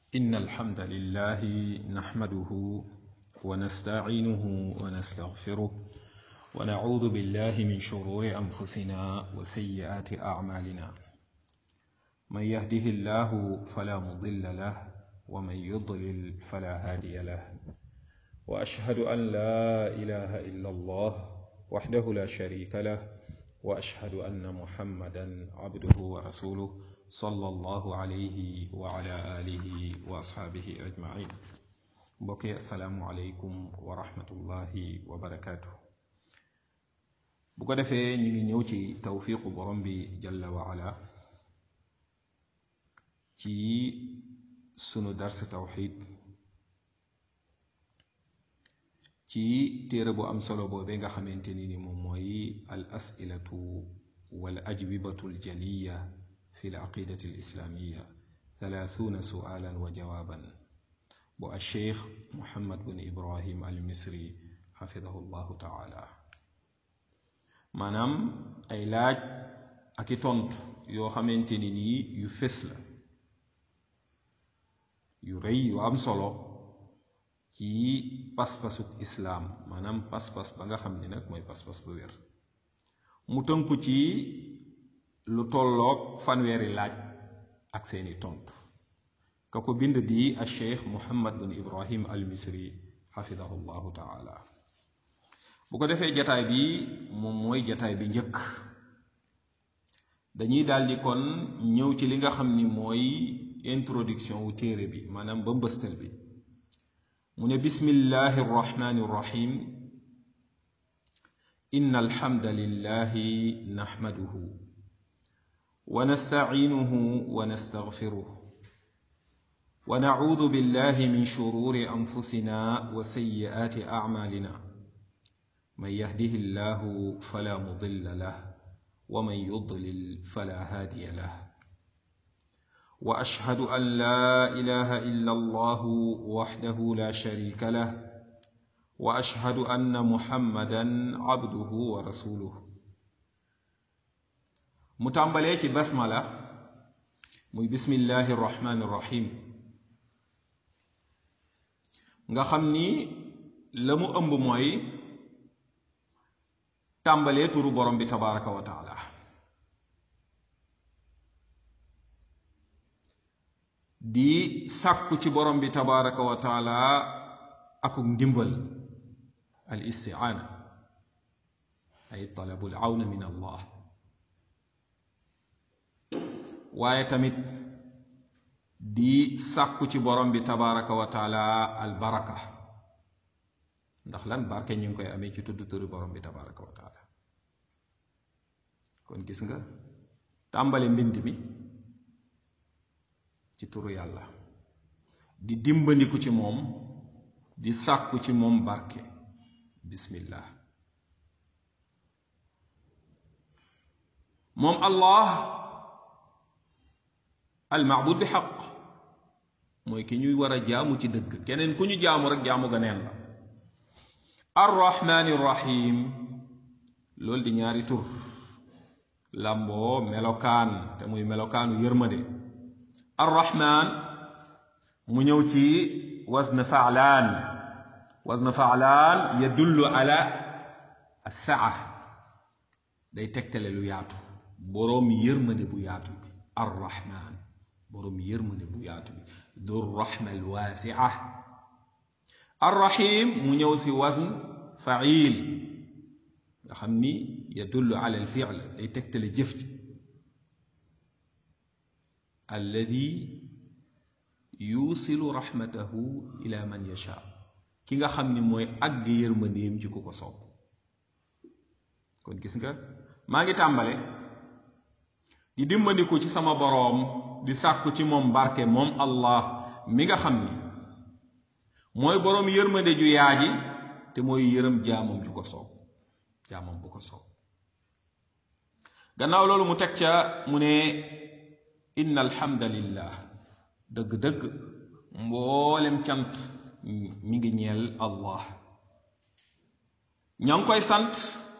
إن الحمد لله نحمده ونستعينه ونستغفره ونعوذ بالله من شرور أنفسنا وسيئات أعمالنا من يهده الله فلا مضل له ومن يضلل فلا هادي له وأشهد أن لا إله إلا الله وحده لا شريك له وأشهد أن محمدا عبده ورسوله صلى الله عليه وعلى آله وأصحابه أجمعين mbokki asalaamualeykum wa rahmatullahi wa barakaatu. bu ko defee ñu ngi ñëw ci tawfiqu borom bi jalla wa ala ci sunu dars tawxid ci téere bu am solo boobee nga xamante ni ni moom mooy al asilatu wal ajwibatu aljaliya fi l aqidati alislamiya thalathuna sualan wa jawaban bu alcheikh muhammad bin ibrahim al misri xafidahu llahu taala maanaam ay laaj ak i tontu yoo xamante ni nii yu fés la yu rëy yu am solo ci pas-pasuk islaam maanaam pas-pas ba nga xam ni nag mooy pas-pas bu wér mu tënku ci lu tolloog fanweeri laaj ak seeni tontu ka ko bind di a cheikh muhammad bin ibrahim al misri xafidahu llahu taala bu ko defee jataay bi moom mooy jataay bi njëkk dañuy daldi kon ñëw ci li nga xam ni mooy introduction wu téere bi maanaam ba mbëstal bi mu ne bismillahi arrahmani arrahim inna alhamda lillahi naxmaduhu wa nastaciinuhu wa nastaxfiruh wa nacuudu billahi min shururi anfusina wa sayyi'aati acmaalina man yahdihi llahu fala mudilla lah wa man yudlil fala haadiya lah wa ashhadu an laa ilaha illa allahu waxdahu la sharika lah wa ashhadu anna muhammadan abduhu wa rasuluh mu tàmbalee ci basmala muy bismillahi arrahmani arrahim nga xam ni la mu ëmb mooy tàmbalee turu borom bi tabaraka wa taala di sàkku ci borom bi tabaraka wa taala akuk ndimbal al istiaana ay talabul awna min allah waaye tamit di sàkku ci borom bi tabaraka wa taala al baraka ndax lan barke ñu ngi koy amee ci tudd turu borom bi tabaraka wa taala kon gis nga tàmbale mbind mi ci turu yàlla di dimbandiku ci moom di sàkku ci moom barke bismillah moom allah al maabud bi xaq mooy ki ñuy war a jaamu ci dëgg keneen ku ñu jaamu rek jaamu ga neen la arrahmaani rahim loolu di ñaari tur làmboo melokaan te muy melokaanu yërmande arrahman mu ñëw ci wazn faalaan wazn faalaan yadullu ala assaa day tegtale lu yaatu boroom yërmande bu yaatu bi arrahman boroom yërmande bu yaatu bi du rahma alwaasia arrahim mu ñëw si wazn fail nga xam ni yadullu ala alfiil day tegtale jëf ji alladi yuusilu raxmatahu ila man yasha ki nga xam ni mooy àgg yërmandeem ci ku ko soob kon gis nga maa ngi tàmbale di dimbandiku ci sama boroom di sàkku ci moom barke moom allah mi nga xam ni mooy boroom yërmande ju yaaji te mooy yërëm jaamam ju ko soob jaamam bu ko soob gannaaw loolu mu teg ca mu ne inna alhamdalillah dëgg-dëgg mboolem cant mi ngi ñeel allah ña ngi koy sant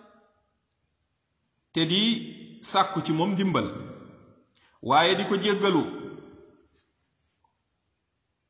te di sàkku ci moom ndimbal waaye di ko jéggalu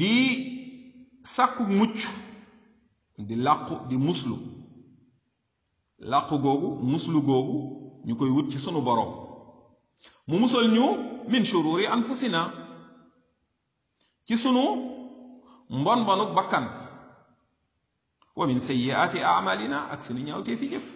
di sàkku mucc di làqu di muslu làqu googu muslu googu ñu koy wut ci sunu boroom mu musal ñu min shururi anfusina ci sunu mbon mbonuk bakkan wa min sayyiaati amalina ak sunu ñaawtee fi jëf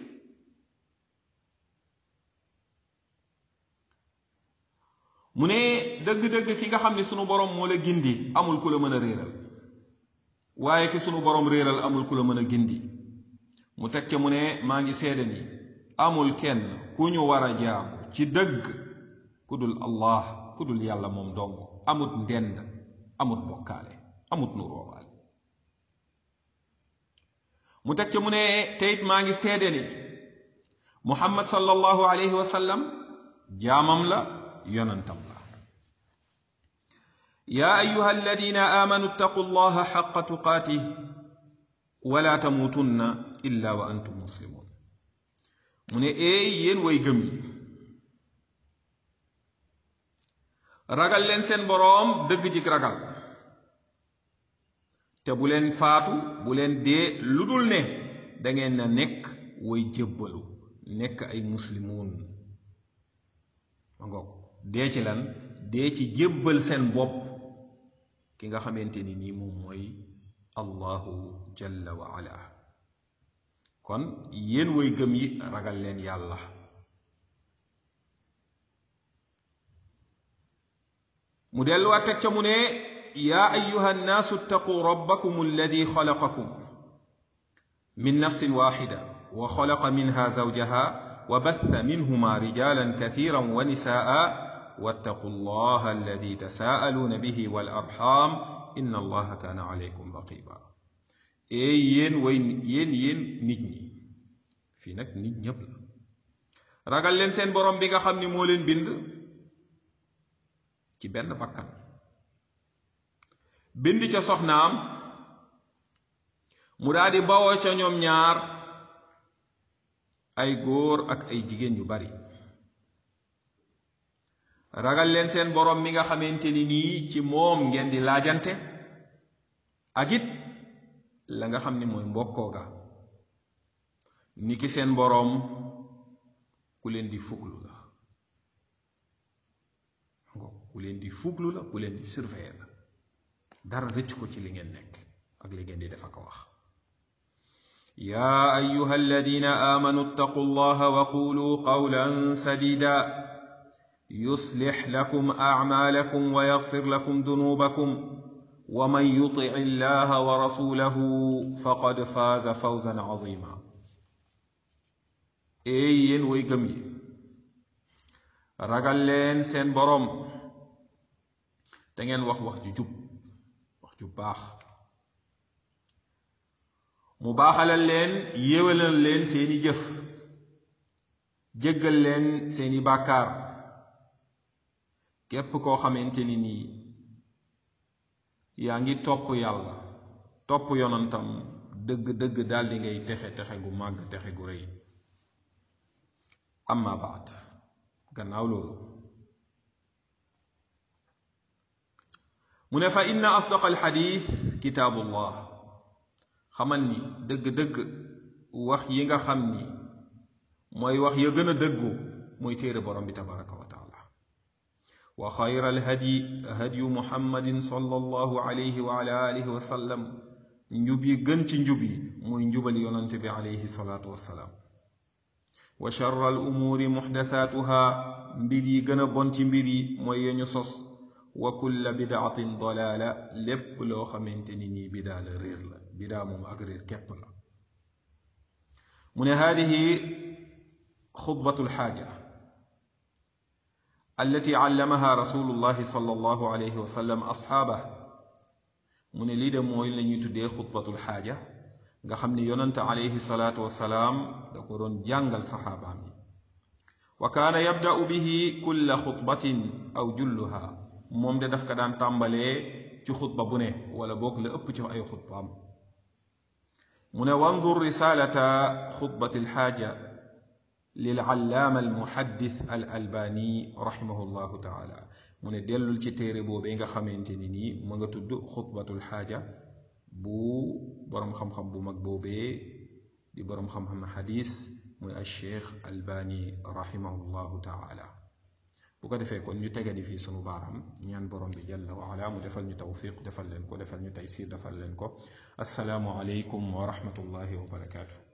mu ne dëgg-dëgg ki nga xam ne sunu borom moo la gindi amul ku la mën a réeral waaye ki sunu borom réeral amul ku la mën a gindi mu teg ca mu ne maa ngi seede ni amul kenn ku ñu war a jaamu ci dëgg ku dul allah ku dul yàlla moom dong amut ndend amut bokkaale amut nu roobaale mu teg ca mu ne teyit maa ngi seede ni muhammad sallallahu alayhi wa sallam jaamam la yonantam la yaa ayuha alladina amanu ittaqu allaha xaqa tuqaatih wala tamuutunna illa wa antum muslimun mu ne eey yéen way gëm yi ragal leen seen boroom dëgg jik ragal te bu leen faatu bu leen dee lu dul ne dangeen na nekk way jébbalu nekk ay muslimuun ma ngoog dee ci lan dee ci jébbal seen bopp ki nga xamante ni nii moom mooy allahu jalla wa ala kon yéen way gëm yi ragal leen yàlla mu delluwaat teg ca mu ne yaa ayuha nnaasu ittaquu rabbakum alladi xalaqakum min nafsin waxida wa xalaqa minha zawjaha wa batha minhuma rijalan kathiran wa nisaa wattaqu allaha alladi tasaaluuna bihi wal arxam inna allaha kaana alaykum raqiba eey yéen way yéen yéen nit ñi fii nag nit ñépp la ragal leen seen borom bi nga xam ni moo leen bind ci benn bakkan bind ca soxnaam mu daldi bawoo ca ñoom ñaar ay góor ak ay jigéen yu bari ragal leen seen borom mi nga xamante ni nii ci moom ngeen di laajante ak it la nga xam ni mooy mbokkoo ga ni ki seen boroom ku leen di fuglu la ku leen di fuglu la ku leen di surveiller la dara rëcc ko ci li ngeen nekk ak li ngeen di def ak wax yaa ayuha alladina aamanu ittaqu allaha wa qulu qawlan sadida yuslix lakum acmaalakum wa yaxfir lakum dunuubakum wa man yutic illaha wa rasulahu faqad faaza fawzan cazima eey yéen way gëm yi ragal leen seen boroom te ngeen wax wax ju jub wax ju baax mu baaxalal leen yéwalal leen seeni jëf jéggal leen seeni bàkkaar képp koo xamante ni nii yaa ngi topp yàlla topp yonantam dëgg-dëgg daldi ngay texe texe gu màgg texe gu rëy amma baat gannaaw loolu mu ne fa inna asdaq alxadis kitaabullah xamal ni dëgg-dëgg wax yi nga xam ni mooy wax ya gën a dëggu mooy téere borom bi tabaraka wa taala wa xayra alhadyi hadyu muhammadin sallallahu alayhi wa ala alihi wa sallam njub yi gën ci njub yi mooy njubal yonante bi alayhi salaatu wassalaam wa charra al umuuri muxdasaatuha mbir yi gën a bon ci mbir yi mooy yeñu sos wa kulla bidaatin dalaala lépp loo xamante ni nii bidaa la réer la bidaa moom ak réer képp la mu ne haadihi xutbatu lxaaja allati allamaha rasulullahi sallallahu alayhi wa sallam asxaabah mu ne lii de mooy la ñuy tuddee xutbatul xaaja nga xam ni yonante alayhi salaatu wasalaam da ko doon jàngal saxaabaam yi wa kaana yabda'u bihi kulla xutbatin aw julluha moom de daf ko daan tàmbalee ci xutba bu ne wala boog la ëpp ci ay xutbaam mu ne wandur risalata xutbati alxaaja lil allaama almuhaddis al albani raximahu llahu taala mu ne dellul ci téere boobee nga xamante ni nii ma nga tudd xutbatul xaaja bu boroom xam-xam bu mag boobee di boroom xam-xam xadis muy al cheikh albani rahimahullahu taala bu ko defee kon ñu tegadi fii sunu baaraam ñaan borom bi jalla wa ala mu defal ñu tawfiq defal leen ko defal ñu taysir defal leen ko assalaamu aleykum wa rahmatullahi wa barakaatu